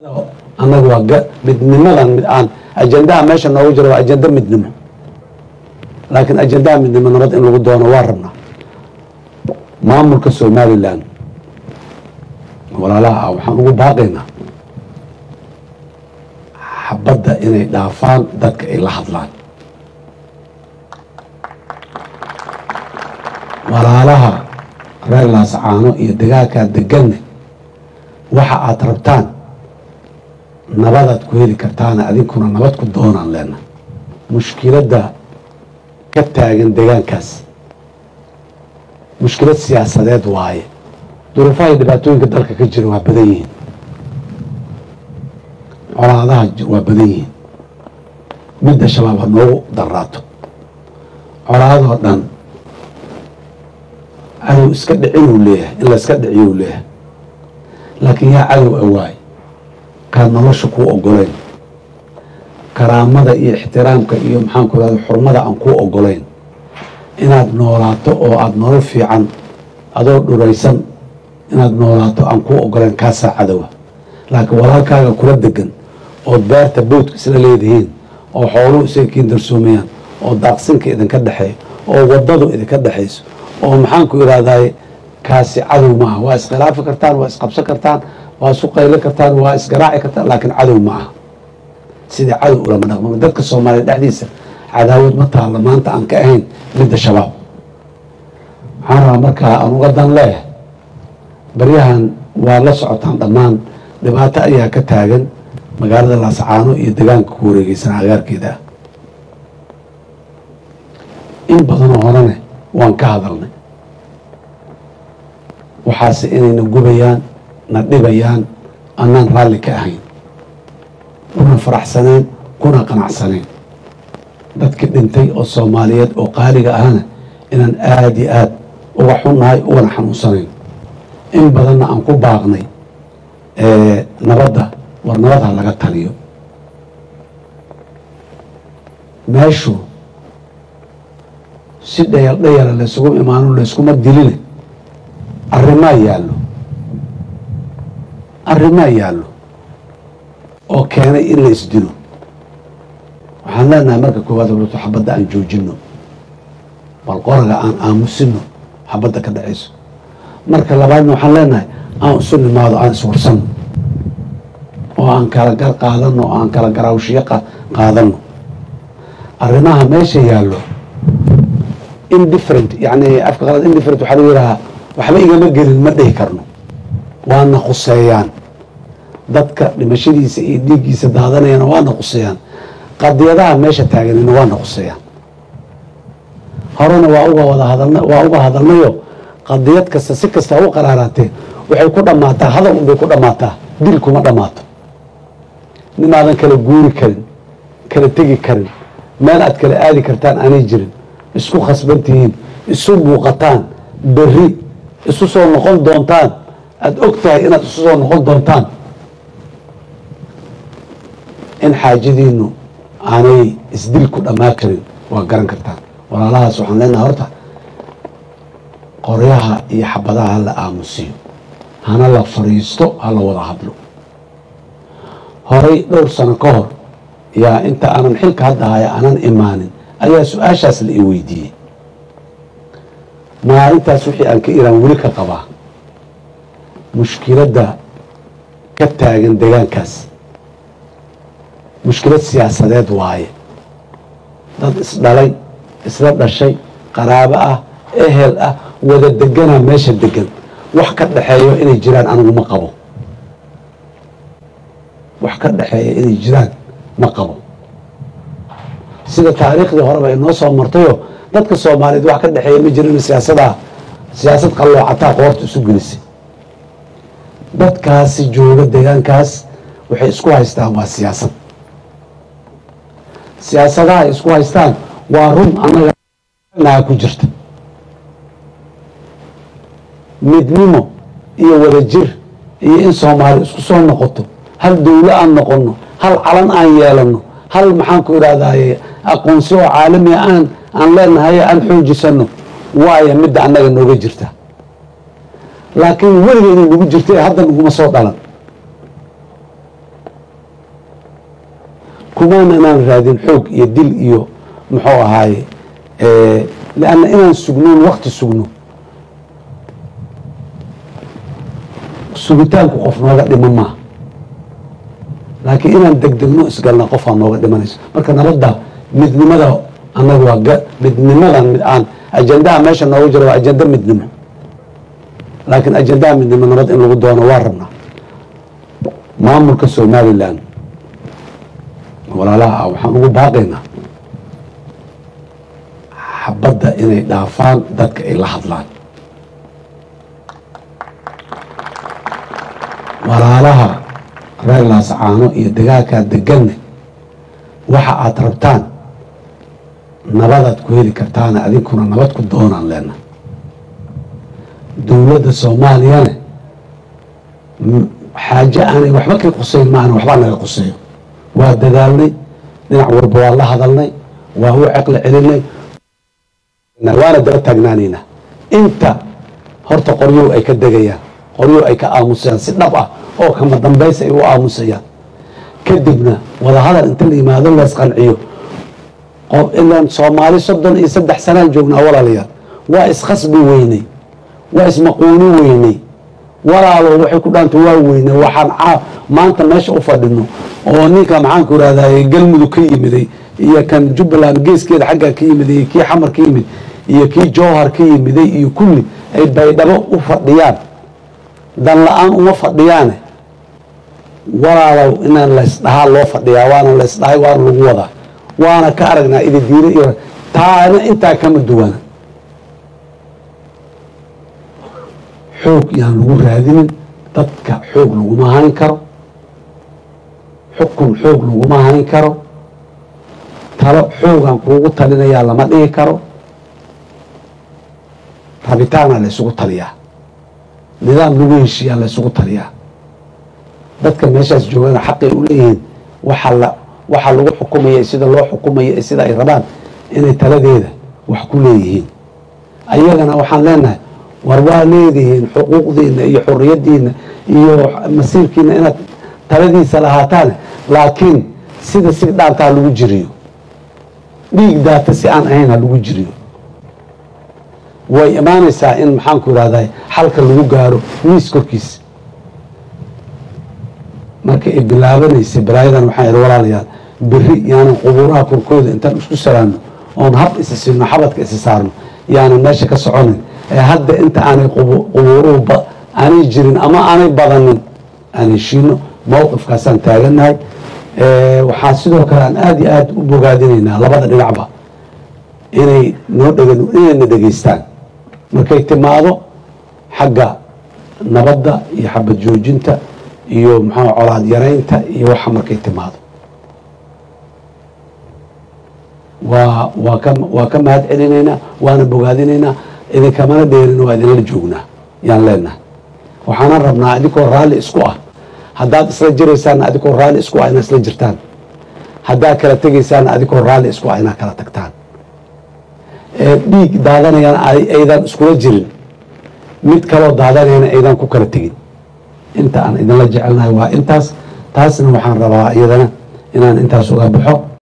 annaga waa ga- midnimadan mid aan ajendaha meesha noogu jiro waa ajenda midnimo laakiin ajendaha midnimo nabad in lagu doono waa rabnaa maamulka somalilan walaalaha ah waxaan ugu baaqaynaa xabadda inay dhaafaan dadka ay la hadlaan walaalaha reer laascaano iyo dagaalkaa deganne waxa aad rabtaan nabadaad ku heli kartaana adinkuna nabad ku doonaan leena mushkiladda ka taagan degaankaas mushkilad siyaasadeed waaye duruufaha iyo dhibaatooyinka dalka ka jira waa badan yihiin colaadaha j- waa badan yihiin midda shabaab ha noogu daraato colaadoo dhan cadow iska dhicinuu leeyahay in la iska dhiciyuu leeyahay laakiin yaa cadow awaay kaa nolosha kuu ogolayn karaamada iyo ixtiraamka iyo maxaanku irahda xurmada aan kuu ogolayn inaad noolaato oo aada nolol fiican adoo dhuraysan inaad noolaato aan kuu ogolayn kaasaa cadowa laakiin walaalkaaga kula degan ood beerta boodka isla leedihiin oo xooluhu isaga kiin darsoomayaan oo daaqsinka idinka dhexeeyo oo wadadu idinka dhexayso oo maxaanku irahdaye kaasi cadow maaha waa iskhilaafi kartaan waa isqabsan kartaan waa isu qaylo kartaan waa isgaraaci kartaan laakiin cadow ma aha sidai cadow ulama dhaqmama dadka soomaaliya dhexdiisa cadaawad ma taalla maanta aan ka ahayn midda shabaab waxaan rabaa markaa aan uga dan leeyahay baryahan waa la socotaan dhammaan dhibaato ayaa ka taagan magaalada laascaano iyo degaanka ku wareegeysan agaarkeeda ah in badanoo horene waan ka hadalnay waxaase inayna gubayaan na dhibayaan annaan raalli ka ahayn kuna faraxsaneen kuna qanacsaneen dadkii dhintay oo soomaaliyeed oo qaaliga ahana inaan aada iyo aad uga xunnahay ugana xanuunsanayn in badanna aan ku baaqnay nabadda war nabad ha laga taliyo meeshu si dhayal dhayala laysugu imaano layskuma diline arrimaa yaallo arrimaa yaallo oo keenay in la isdilo waxaan leenahay marka koowaad horto xabadda aan joojino bal qoraga aan aamusino xabadda ka dhacayso marka labaadna waxaan leenahay aan isu nimaado aan iswarsanno oo aan kala gar qaadano oo aan kala garaawshiyo qaadano arrimaha meesha yaallo indifferent yani afka qalad indifferent waxaa lagu yidhahaa waxba igama gelin ma dhihi karno waana khuseeyaan dadka dhimashadiisa iyo dhiiggiisa daadanayana waana khuseeyaan qadiyadaha meesha taaganina waana khuseeyaan horena waa uga wada hadalna waa uga hadalnayo qadiyad kasta si kasta u qaraaraatee waxay ku dhammaataa hadal unbay ku dhammaataa dil kuma dhammaato ninaadan kala guuri karin kala tegi karin meel aad kala aadi kartaan aanay jirin isku khasban tihiin isu muuqataan berri isu soo noqon doontaan aada og tahay inaad isu soo noqon doontaan in xaajadiinu aanay isdil ku dhammaa karin waa garan kartaan walaalahaas waxaan leenahay horta qoryaha iyo xabadaha hala aamusiyo hana la fariisto hala wada hadlo horay dhowr sano ka hor yaa inta aanan xilka hadda haya aanan imaanin ayaa su-aashaas la i weydiiyey maalintaas wixii aan ka iraan weli ka qabaa mushkiladda ka taagan degaankaas mushkilad siyaasadeed waaye dad isdhalay isla dhashay qaraabo ah ehel ah wada deganaa meesha degan wax ka dhaxeeyo inay jiraan anigu ma qabo wax ka dhaxeeya inay jiraan ma qabo sida taariikhdii horeba ay noo soo martayo dadka soomaaliyeed wax ka dhexeeya ma jirin siyaasadaa siyaasad qalloocataa qoorta isu gelisay dadkaasi jooga deegaankaas waxay isku haystaan waa siyaasad siyaasadaha ay isku haystaan waa run annaga ku jirta midnimo iyo wadajir iyo in soomaali isku soo noqoto hal dowlo aan noqono hal calan aan yeelano hal maxaanku idhahdaye aqoonsi oo caalamiga aan aan leenahay aan xoojisano waaya midda annaga nooga jirta laakiin weligeeda nagu jirta ee hadda naguma soo dhalan kumaana inaan raadin xoog iyo dil iyo muxuu ahaaye lanna inaan sugnoon wakti sugno sugitaanku qof nooga dhiman maaha laakiin inaan degdegno isgalna qofaa nooga dhimanayso marka nabadda midnimada annaga waa midnimadan mid aan ajendaha meesha nooga jiro waa ajenda midnimo laakiin ajendaha midnimo nabad in lagu doono waa rabnaa maamulka somalilan walaalaha ah waxaan ugu baaqaynaa xabadda inay dhaafaan dadka ay la hadlaan walaalaha reer laascaano iyo dagaalkaa deganne waxa aad rabtaan nabadaad ku heli kartaane adinkuna nabad ku doonaan leena dowladda soomaaliyane xaaje aanay waxba ka qusayn maana waxbaa naga quseeyo waa dadaalnay dhinac walba waa la hadalnay waa u ceqli celinay waana daba taagnaanaynaa inta horta qoryow ay ka degayaan qoryow ay ka aamusayaan si dhab ah oo kama dambaysa ay u aamusayaan kadibna wadahadal inta la yimaado lees qanciyo ilaan soomaali soddon iyo saddex sanaan joognaa walaalayaal waa iskhasbi weynay waa ismaquuni weynay walaalo waxay ku dhaanta waa weynay waxaan maanta meesha u fadhino oo ninka maxaanku irahdaye galmudug ka yimiday iyo kan jubbaland geeskeeda xaggaa ka yimiday iyo kii xamar ka yimid iyo kii jowhar ka yimiday iyo kulli ay baydhabo u fadhiyaan dan la-aan uma fadhiyaane walaalow inaan laysdhahaa loo fadhiyaa waana laysdhahay waana lagu wadaa waana ka aragnaa ididiire iyo taana intaa kama duwana xoog yaan lagu raadinin dadka xoog laguma hayn karo xukun xoog laguma hayn karo talo xoogaan kuugu talinayaa lama dhigi karo rabitaana la ysugu taliyaa nidaam lagu heshiiyaa la ysugu taliyaa dadka meeshaas joogana xaqay u leeyihiin waxaa la waxaa lagu xukumaya sida loo xukumaya sida ay rabaan inay taladeeda wax ku leeyihiin ayagana waxaan leenahay war waa leedihiin xuquuqdiina iyo xoriyadiina iyo masiirkiina inaad taladiisa lahaataan laakiin sida si dhaanta ha lagu jiriyo dhiig daata si aan ahayn ha lagu jiriyo way imaanaysaa in maxaanku irahday xalka lagu gaaro miis korkiisa marka ay bilaabanaysay balaayadan waxaan idhi walaalayaal beri yaanan qubuuraha korkooda intaan isku salaano oon hab isa siino xabadka isa saarno yaanan meesha ka soconin ee hadda inta aanay qubuuruhu aanay jirin ama aanay badanin aan heshiino mowqifkaasaan taagannahay waxaa sidoo kale aan aada iyo aada u bogaadinaynaa labada dhinacba inay noo dheg inayna dhegaystaan markay timaado xagga nabadda iyo xabad joojinta iyo maxaa colaad yaraynta iyo waxa markay timaado waa waa ka waa ka mahad celinaynaa waana bogaadinaynaa idinkamana dheerin waa idinla joognaa yaan leenahay waxaana rabnaa adinkoo raalli isku ah haddaad isla jiraysaana adikoo raalli isku ah inaad isla jirtaan haddaad kala tegaysaana adikoo raalli isku ah inaad kala tagtaan dhiig daadanayana aydan iskula jirin mid kaloo daadanayana aydan ku kala tegin inta aan idinla jecelnahay waa intaas taasna waxaan rabaa iyadana inaan intaas uga baxo